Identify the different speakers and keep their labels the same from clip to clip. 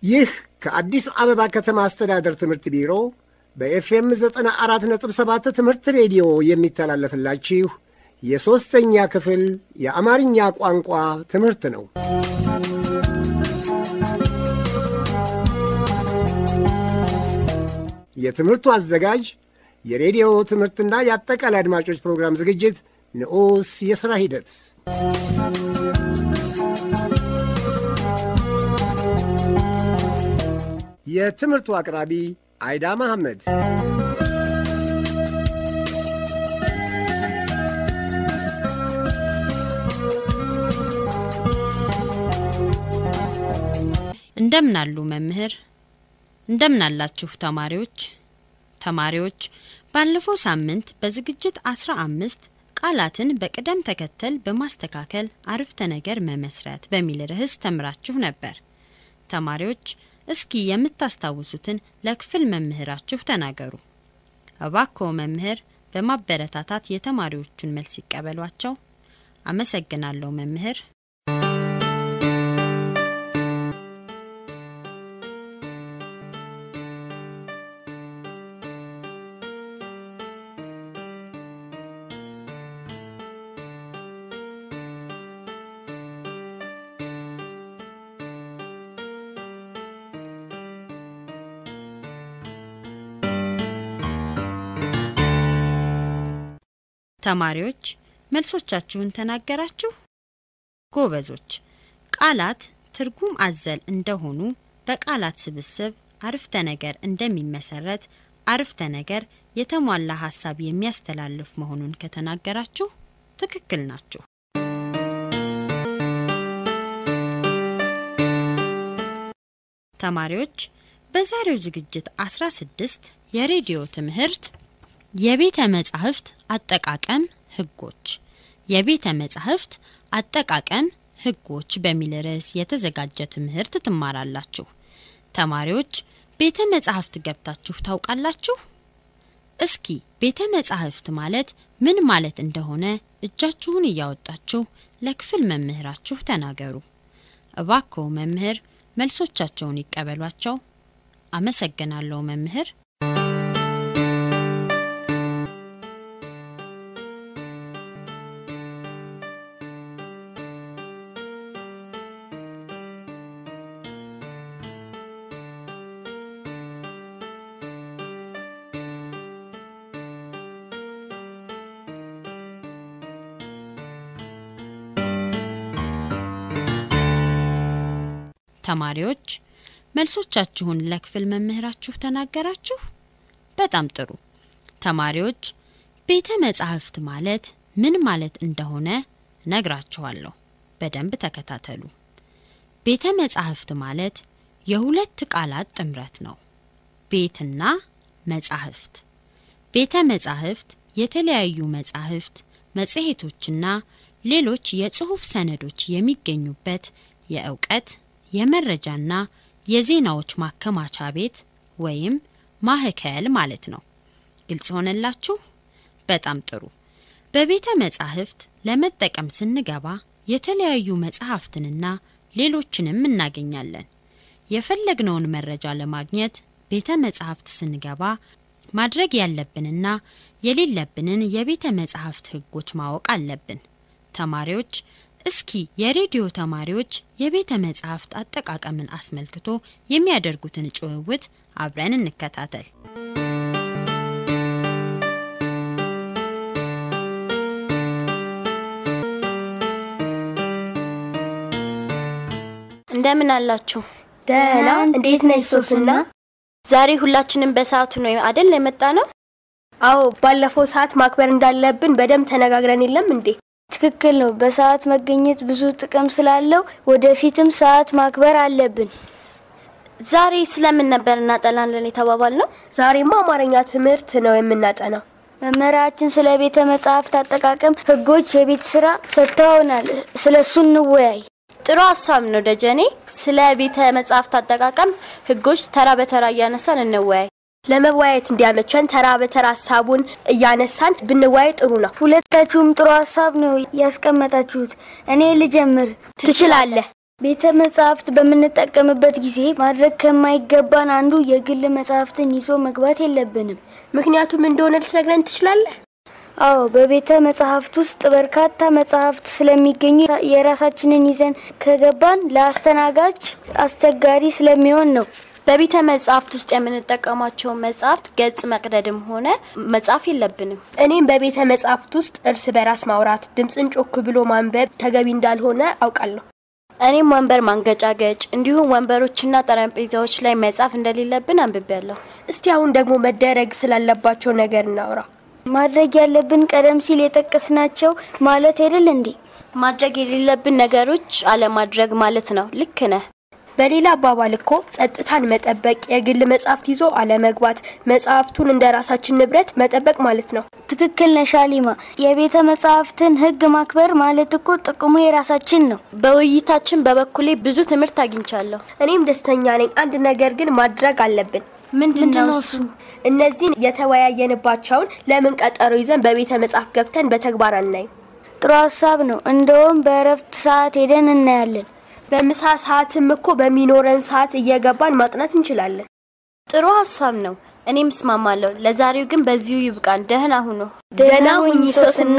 Speaker 1: ይህ ከአዲስ አበባ ከተማ አስተዳደር ትምህርት ቢሮ በኤፍኤም 94.7 ትምህርት ሬዲዮ የሚተላለፍላችሁ የሦስተኛ ክፍል የአማርኛ ቋንቋ ትምህርት ነው። የትምህርቱ አዘጋጅ የሬዲዮ ትምህርትና የአጠቃላይ አድማጮች ፕሮግራም ዝግጅት ንዑስ የሥራ ሂደት የትምህርቱ አቅራቢ አይዳ መሐመድ።
Speaker 2: እንደምን አሉ መምህር? እንደምን አላችሁ ተማሪዎች? ተማሪዎች ባለፈው ሳምንት በዝግጅት አስራ አምስት ቃላትን በቅደም ተከተል በማስተካከል አረፍተ ነገር መመስረት በሚል ርዕስ ተምራችሁ ነበር። ተማሪዎች እስኪ የምታስታውሱትን ለክፍል መምህራችሁ ተናገሩ። እባክዎ መምህር በማበረታታት የተማሪዎቹን መልስ ይቀበሏቸው። አመሰግናለሁ መምህር። ተማሪዎች መልሶቻችሁን ተናገራችሁ? ጎበዞች። ቃላት ትርጉም አዘል እንደሆኑ በቃላት ስብስብ አረፍተ ነገር እንደሚመሰረት አረፍተ ነገር የተሟላ ሀሳብ የሚያስተላልፍ መሆኑን ከተናገራችሁ ትክክል ናችሁ። ተማሪዎች በዛሬው ዝግጅት 16 የሬዲዮ ትምህርት የቤተ መጻሕፍት አጠቃቀም ሕጎች የቤተ መጻሕፍት አጠቃቀም ሕጎች በሚል ርዕስ የተዘጋጀ ትምህርት ትማራላችሁ። ተማሪዎች ቤተ መጻሕፍት ገብታችሁ ታውቃላችሁ? እስኪ ቤተ መጻሕፍት ማለት ምን ማለት እንደሆነ እጃችሁን እያወጣችሁ ለክፍል መምህራችሁ ተናገሩ። እባክዎ መምህር መልሶቻቸውን ይቀበሏቸው። አመሰግናለሁ መምህር። ተማሪዎች መልሶቻችሁን ለክፍል መምህራችሁ ተናገራችሁ? በጣም ጥሩ። ተማሪዎች ቤተ መጻሕፍት ማለት ምን ማለት እንደሆነ ነግራችኋለሁ። በደንብ ተከታተሉ። ቤተ መጻሕፍት ማለት የሁለት ቃላት ጥምረት ነው። ቤትና መጻሕፍት። ቤተ መጻሕፍት የተለያዩ መጻሕፍት፣ መጽሔቶችና ሌሎች የጽሑፍ ሰነዶች የሚገኙበት የእውቀት የመረጃና የዜናዎች ማከማቻ ቤት ወይም ማህከል ማለት ነው። ግልጽ ሆነላችሁ? በጣም ጥሩ። በቤተ መጻሕፍት ለመጠቀም ስንገባ የተለያዩ መጽሐፍትንና ሌሎችንም እናገኛለን። የፈለግነውን መረጃ ለማግኘት ቤተ መጻሕፍት ስንገባ ማድረግ ያለብንና የሌለብንን የቤተ መጻሕፍት ሕጎች ማወቅ አለብን። ተማሪዎች እስኪ የሬዲዮ ተማሪዎች የቤተ መጻሕፍት አጠቃቀምን አስመልክቶ የሚያደርጉትን ጭውውት አብረን እንከታተል።
Speaker 3: እንደምን አላችሁ?
Speaker 4: ደህና። እንዴት ነሽ ሶስና?
Speaker 3: ዛሬ ሁላችንም በሰዓቱ ነው አደል የመጣ ነው?
Speaker 4: አዎ፣ ባለፈው ሰዓት ማክበር እንዳለብን በደንብ ተነጋግረን የለም እንዴ?
Speaker 5: ትክክል ነው። በሰዓት መገኘት ብዙ ጥቅም ስላለው ወደፊትም ሰዓት ማክበር አለብን።
Speaker 3: ዛሬ ስለምን ነበር እናጠናለን የተባባል ነው?
Speaker 4: ዛሬማ አማርኛ ትምህርት ነው የምናጠናው።
Speaker 5: መምህራችን ስለ ቤተ መጻሕፍት አጠቃቀም ሕጎች የቤት ስራ ሰጥተውናል። ስለ እሱ እንወያይ።
Speaker 3: ጥሩ ሀሳብ ነው ደጀኔ። ስለ ቤተ መጻሕፍት አጠቃቀም ሕጎች ተራ በተራ እያነሳን እንወያይ።
Speaker 4: ለመወያየት እንዲያመቸን ተራ በተራ ሀሳቡን እያነሳን ብንወያይ ጥሩ ነው።
Speaker 5: ሁለታችሁም ጥሩ ሀሳብ ነው ያስቀመጣችሁት። እኔ ልጀምር።
Speaker 4: ትችላለህ።
Speaker 5: ቤተ መጻሕፍት በምንጠቀምበት ጊዜ ማድረግ ከማይገባን አንዱ የግል መጻሕፍትን ይዞ መግባት የለብንም።
Speaker 4: ምክንያቱም እንደሆነ ልትነግረን ትችላለህ?
Speaker 5: አዎ፣ በቤተ መጻሕፍት ውስጥ በርካታ መጻሕፍት ስለሚገኙ የራሳችንን ይዘን ከገባን ለአስተናጋጅ አስቸጋሪ ስለሚሆን ነው።
Speaker 3: በቤተ መጻሕፍት ውስጥ የምንጠቀማቸውን መጻሕፍት ገጽ መቅደድም ሆነ መጻፍ የለብንም።
Speaker 4: እኔም በቤተ መጻሕፍት ውስጥ እርስ በራስ ማውራት፣ ድምፅን ጮክ ብሎ ማንበብ ተገቢ እንዳልሆነ አውቃለሁ።
Speaker 3: እኔም ወንበር ማንገጫገጭ እንዲሁም ወንበሮችና ጠረጴዛዎች ላይ መጻፍ እንደሌለብን አንብቤያለሁ።
Speaker 4: እስቲ አሁን ደግሞ መደረግ ስላለባቸው ነገር እናውራ።
Speaker 5: ማድረግ ያለብን ቀደም ሲል የጠቀስናቸው ማለት አይደል እንዴ?
Speaker 3: ማድረግ የሌለብን ነገሮች አለማድረግ ማለት ነው። ልክ ነህ።
Speaker 4: በሌላ አባባል እኮ ጸጥታን መጠበቅ፣ የግል መጻሕፍት ይዞ አለመግባት፣ መጽሐፍቱን እንደ ራሳችን ንብረት መጠበቅ ማለት ነው።
Speaker 5: ትክክል ነሽ አሊማ። የቤተ መጻሕፍትን ሕግ ማክበር ማለት እኮ ጥቅሙ የራሳችን ነው።
Speaker 3: በውይይታችን በበኩሌ ብዙ ትምህርት አግኝቻለሁ።
Speaker 4: እኔም ደስተኛ ነኝ። አንድ ነገር ግን ማድረግ አለብን።
Speaker 3: ምንድን ነው እሱ?
Speaker 4: እነዚህን የተወያየንባቸውን ለምን ቀጠሮ ይዘን በቤተ መጽሐፍ ገብተን በተግባር አናይም?
Speaker 5: ጥሩ ሀሳብ ነው። እንደውም በእረፍት ሰዓት ሄደን እናያለን።
Speaker 4: በምሳ ሰዓትም እኮ በሚኖረን ሰዓት እየገባን ማጥናት እንችላለን።
Speaker 3: ጥሩ ሀሳብ ነው። እኔም እስማማለሁ። ለዛሬው ግን በዚሁ ይብቃን። ደህና ሁኑ።
Speaker 4: ደህና ሁኚ ሶስና።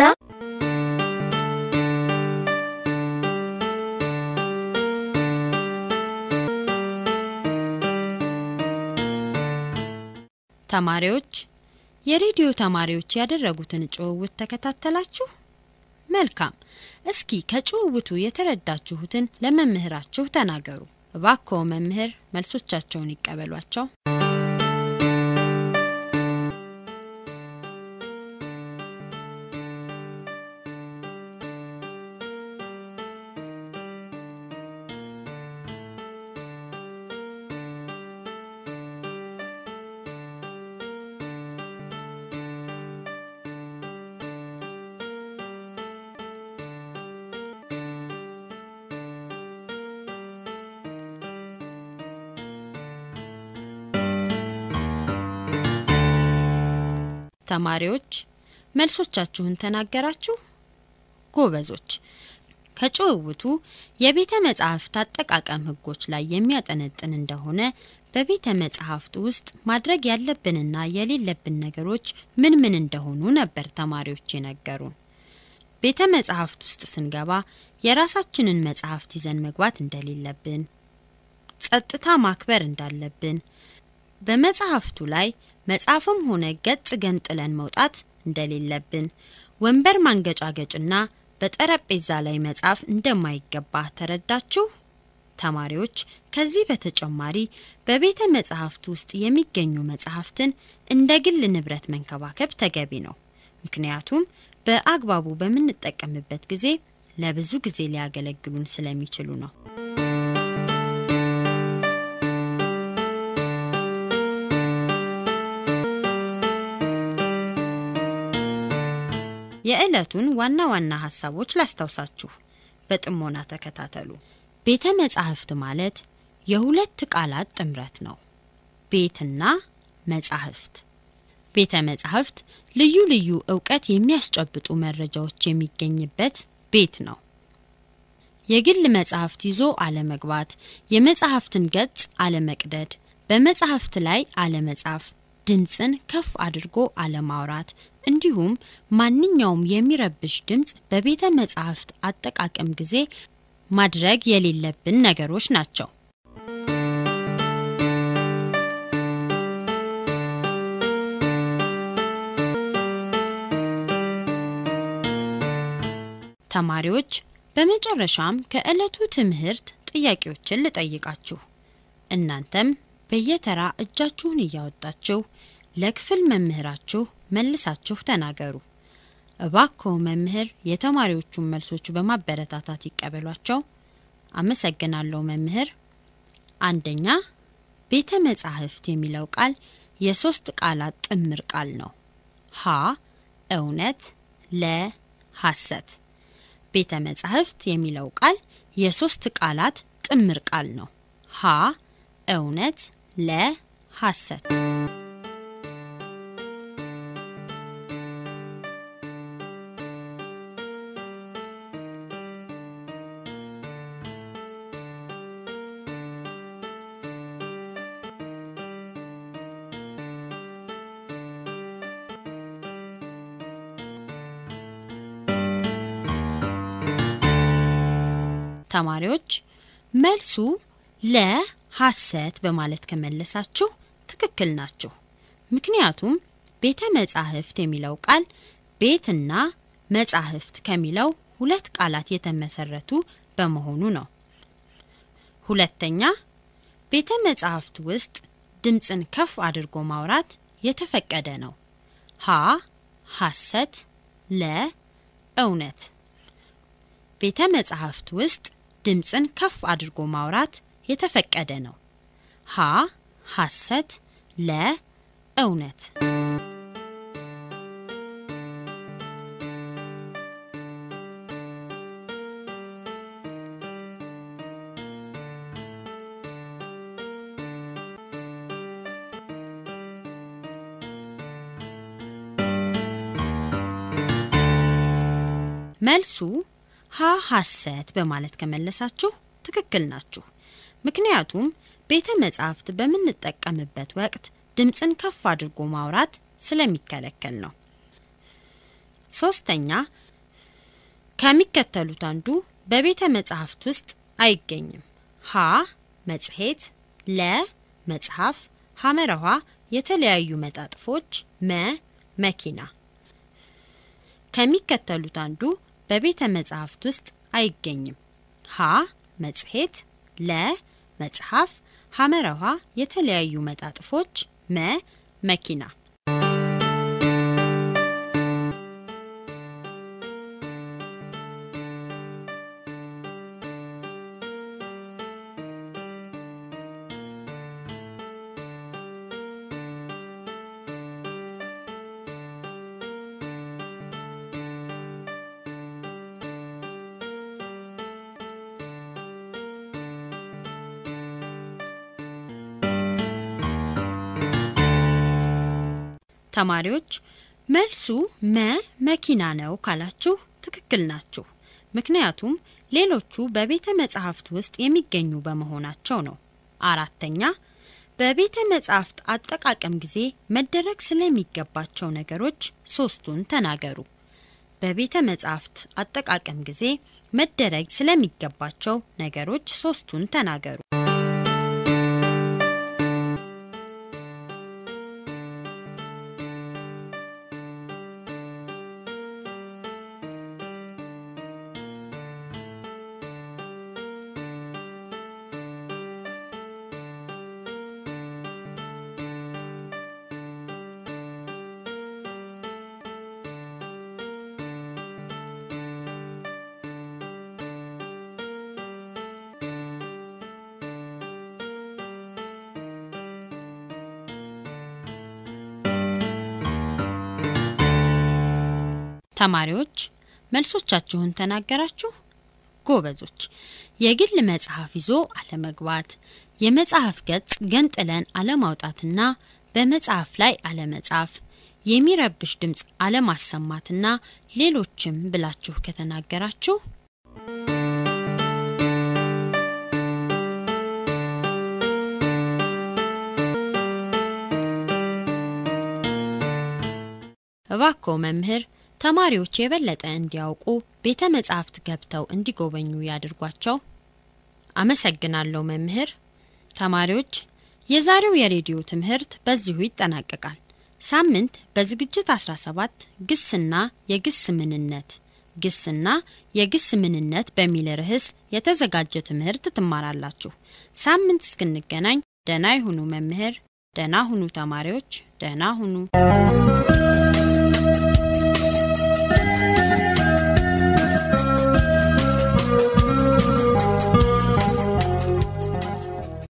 Speaker 2: ተማሪዎች የሬዲዮ ተማሪዎች ያደረጉትን ጭውውት ተከታተላችሁ? መልካም። እስኪ ከጭውውቱ የተረዳችሁትን ለመምህራችሁ ተናገሩ። እባክዎ መምህር መልሶቻቸውን ይቀበሏቸው። ተማሪዎች መልሶቻችሁን ተናገራችሁ? ጎበዞች። ከጭውውቱ የቤተ መጻሕፍት አጠቃቀም ሕጎች ላይ የሚያጠነጥን እንደሆነ በቤተ መጻሕፍት ውስጥ ማድረግ ያለብንና የሌለብን ነገሮች ምን ምን እንደሆኑ ነበር ተማሪዎች የነገሩን። ቤተ መጻሕፍት ውስጥ ስንገባ የራሳችንን መጻሕፍት ይዘን መግባት እንደሌለብን፣ ጸጥታ ማክበር እንዳለብን፣ በመጽሐፍቱ ላይ መጽሐፍም ሆነ ገጽ ገንጥለን መውጣት እንደሌለብን፣ ወንበር ማንገጫገጭና በጠረጴዛ ላይ መጻፍ እንደማይገባ ተረዳችሁ? ተማሪዎች ከዚህ በተጨማሪ በቤተ መጻሕፍት ውስጥ የሚገኙ መጻሕፍትን እንደ ግል ንብረት መንከባከብ ተገቢ ነው። ምክንያቱም በአግባቡ በምንጠቀምበት ጊዜ ለብዙ ጊዜ ሊያገለግሉን ስለሚችሉ ነው። የዕለቱን ዋና ዋና ሀሳቦች ላስታውሳችሁ። በጥሞና ተከታተሉ። ቤተ መጻሕፍት ማለት የሁለት ቃላት ጥምረት ነው። ቤትና መጻሕፍት። ቤተ መጻሕፍት ልዩ ልዩ እውቀት የሚያስጨብጡ መረጃዎች የሚገኝበት ቤት ነው። የግል መጻሕፍት ይዞ አለመግባት፣ የመጻሕፍትን ገጽ አለመቅደድ፣ በመጻሕፍት ላይ አለመጻፍ፣ ድምፅን ከፍ አድርጎ አለማውራት እንዲሁም ማንኛውም የሚረብሽ ድምፅ በቤተ መጻሕፍት አጠቃቀም ጊዜ ማድረግ የሌለብን ነገሮች ናቸው። ተማሪዎች በመጨረሻም ከዕለቱ ትምህርት ጥያቄዎችን ልጠይቃችሁ። እናንተም በየተራ እጃችሁን እያወጣችሁ ለክፍል መምህራችሁ መልሳችሁ ተናገሩ። እባክዎ መምህር የተማሪዎቹን መልሶች በማበረታታት ይቀበሏቸው። አመሰግናለሁ መምህር። አንደኛ ቤተ መጻሕፍት የሚለው ቃል የሶስት ቃላት ጥምር ቃል ነው። ሀ እውነት፣ ለ ሐሰት። ቤተ መጻሕፍት የሚለው ቃል የሶስት ቃላት ጥምር ቃል ነው። ሀ እውነት፣ ለ ሐሰት። ተማሪዎች መልሱ ለሐሰት በማለት ከመለሳችሁ ትክክል ናችሁ። ምክንያቱም ቤተ መጻሕፍት የሚለው ቃል ቤትና መጻሕፍት ከሚለው ሁለት ቃላት የተመሰረቱ በመሆኑ ነው። ሁለተኛ ቤተ መጻሕፍት ውስጥ ድምፅን ከፍ አድርጎ ማውራት የተፈቀደ ነው። ሀ ሐሰት፣ ለ እውነት። ቤተ መጻሕፍት ውስጥ ድምፅን ከፍ አድርጎ ማውራት የተፈቀደ ነው። ሀ ሐሰት፣ ለ እውነት። መልሱ ሀ ሐሰት በማለት ከመለሳችሁ ትክክል ናችሁ። ምክንያቱም ቤተ መጻሕፍት በምንጠቀምበት ወቅት ድምፅን ከፍ አድርጎ ማውራት ስለሚከለከል ነው። ሶስተኛ ከሚከተሉት አንዱ በቤተ መጻሕፍት ውስጥ አይገኝም። ሀ መጽሔት፣ ለ መጽሐፍ፣ ሐመረኋ የተለያዩ መጣጥፎች፣ መ መኪና። ከሚከተሉት አንዱ በቤተ መጻሕፍት ውስጥ አይገኝም። ሀ መጽሔት፣ ለ መጽሐፍ፣ ሐመረኋ የተለያዩ መጣጥፎች፣ መ መኪና። ተማሪዎች መልሱ መ መኪና ነው ካላችሁ ትክክል ናችሁ። ምክንያቱም ሌሎቹ በቤተ መጻሕፍት ውስጥ የሚገኙ በመሆናቸው ነው። አራተኛ በቤተ መጻሕፍት አጠቃቀም ጊዜ መደረግ ስለሚገባቸው ነገሮች ሶስቱን ተናገሩ። በቤተ መጻሕፍት አጠቃቀም ጊዜ መደረግ ስለሚገባቸው ነገሮች ሶስቱን ተናገሩ። ተማሪዎች መልሶቻችሁን ተናገራችሁ? ጎበዞች። የግል መጽሐፍ ይዞ አለመግባት፣ የመጽሐፍ ገጽ ገንጥለን አለማውጣትና በመጽሐፍ ላይ አለመጻፍ፣ የሚረብሽ ድምፅ አለማሰማትና ሌሎችም ብላችሁ ከተናገራችሁ እባክዎ መምህር ተማሪዎች የበለጠ እንዲያውቁ ቤተ መጻሕፍት ገብተው እንዲጎበኙ ያድርጓቸው። አመሰግናለሁ መምህር። ተማሪዎች የዛሬው የሬዲዮ ትምህርት በዚሁ ይጠናቀቃል። ሳምንት በዝግጅት 17 ግስና የግስ ምንነት ግስና የግስ ምንነት በሚል ርዕስ የተዘጋጀ ትምህርት ትማራላችሁ። ሳምንት እስክንገናኝ ደህና ይሁኑ መምህር። ደህና ሁኑ ተማሪዎች። ደህና ሁኑ።